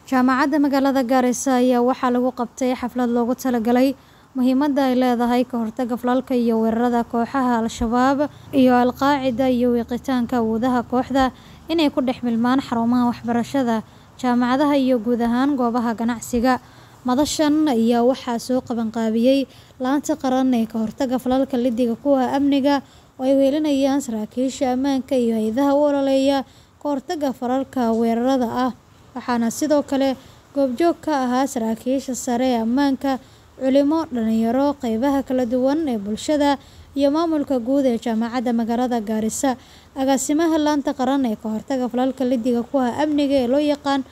Jaamacadda magaalada Garissa ayaa waxaa lagu qabtay xaflad loogu talagalay muhiimadda ay leedahay ka hortagga falalka iyo weerarada kooxaha Al-Shabaab iyo Al-Qaacida iyo wiiqitaanka awoodaha kooxda inay ku dhex milmaan xarumaha waxbarashada, jaamacadaha iyo guud ahaan goobaha ganacsiga. Madashan ayaa waxaa soo qabanqaabiyay Laanta Qaran ee Ka Hortagga Falalka Liddiga ku ah Amniga oo ay welinayaan saraakiisha ammaanka iyo hay'adaha u ololeeya ka hortagga falalka weerarada ah, waxaana sidoo kale goobjoog ka ahaa saraakiisha sare ee ammaanka, culimo, dhalinyaro, qaybaha kala duwan ee bulshada iyo maamulka guud ee Jaamacadda magaalada Garissa. Agaasimaha Laanta Qaran ee Ka Hortagga Falalka Liddiga ku ah Amniga ee loo yaqaan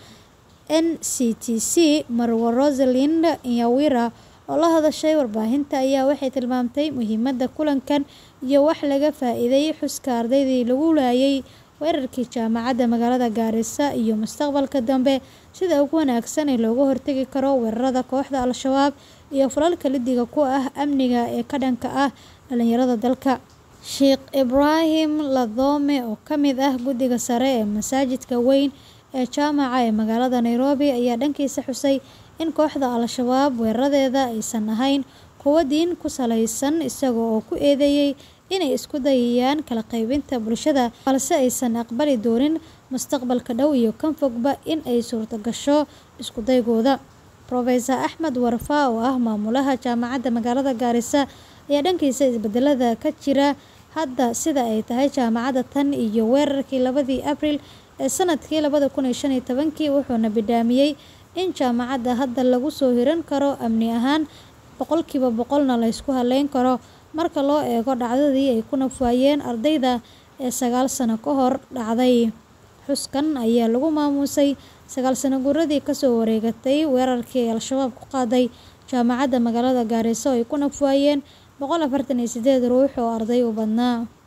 NCTC, Marwo Rosalind Nyawira, oo la hadashay warbaahinta ayaa waxay tilmaamtay muhiimadda kulankan iyo waxa laga faa'iiday xuska ardaydii lagu laayay weerarkii jaamacadda magaalada Garissa iyo mustaqbalka dambe sida ugu wanaagsan ee looga hortagi karo weerarada kooxda Al-Shabaab iyo falalka liddiga ku ah amniga ee ka dhanka ah dhalinyarada dalka. Sheikh Ibraahim Ladhome oo ka mid ah guddiga sare ee masaajidka weyn ee Jaamaca ee magaalada Nairobi ayaa dhankiisa xusay in kooxda Al-Shabaab weeraradeeda aysan ahayn kuwo diin ku saleysan isaga oo ku eedeeyay inay isku dayayaan kala qaybinta bulshada balse aysan aqbali doonin mustaqbalka dhow iyo kan fogba in ay suurtagasho isku daygooda. Professor Axmed Warfaa oo ah maamulaha jaamacadda magaalada Garissa ayaa dhankiisa isbedelada ka jira hadda sida ay tahay jaamacadda tan iyo weerarkii labadii Abriil ee sanadkii labada kun iyo shan iyo tobankii wuxuuna bidhaamiyay in jaamacadda hadda lagu soo hiran karo amni ahaan boqolkiiba boqolna la isku halayn karo marka loo eego dhacdadii ay ku naf waayeen ardayda ee sagaal sano ka hor dhacday. Xuskan ayaa lagu maamuusay sagaal sano guuradii ka soo wareegatay weerarkii ay Al-Shabaab ku qaaday jaamacadda magaalada Garissa oo ay ku naf waayeen boqol afartan iyo sideed ruux oo arday u badnaa.